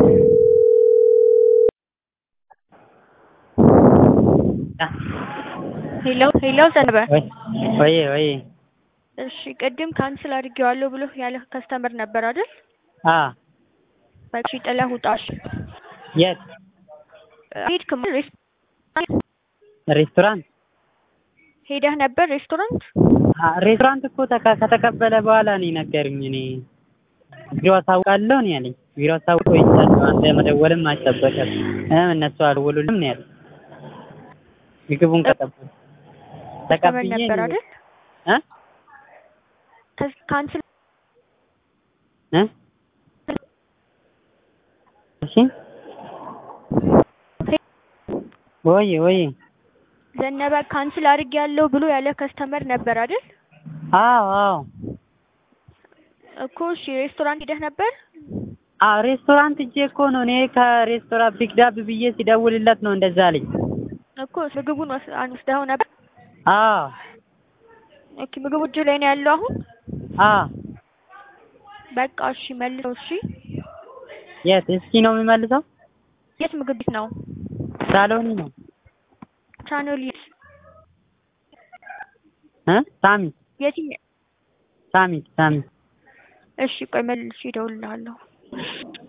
ሄሎ ሄሎ ዘነበ ወይ ወይ እሺ ቅድም ካንስል አድርጌዋለሁ ብሎ ያለ ከስተመር ነበር አይደል? አ በሺ ጥለህ ውጣ። እሺ የት ሄድክም ሬስቶራንት ሄደህ ነበር ሬስቶራንት? አ ሬስቶራንት እኮ ተካ- ከተቀበለ በኋላ ነው የነገሩኝ። እኔ ቢሮ አሳውቃለሁ ነው ያለኝ። ቢሮ አሳውቆ ይቻላል አንተ መደወልም አይጠበቅም እም እነሱ አልደወሉልም ነው ያለኝ። ምግቡን ከጠበል ከስተመር ነበር አይደል? እ ከስ- ካንስል እ እሺ ወይ ወይ ዘነበ ካንስል አድርጌያለሁ ብሎ ያለ ከስተመር ነበር አይደል? አዎ አዎ እኮ እሺ ሬስቶራንት ሄደህ ነበር? አዎ ሬስቶራንት እጄ እኮ ነው እኔ ከሬስቶራንት ፒክዳፕ ብዬ ሲደውልለት ነው እንደዛ አለኝ። እኮ ምግቡን ወስ- አንወስደኸው ነበር? አዎ ኦኬ ምግቡ እጅ ላይ ነው ያለው አሁን? አዎ በቃ እሺ መልሰው እሺ። የት እስኪ ነው የሚመልሰው? የት ምግብ ቤት ነው? ሳሎኒ ነው ቻናል እ ሳሚ የትኛው? ሳሚ ሳሚ እሺ ቆይ መልሼ እደውልልሃለሁ።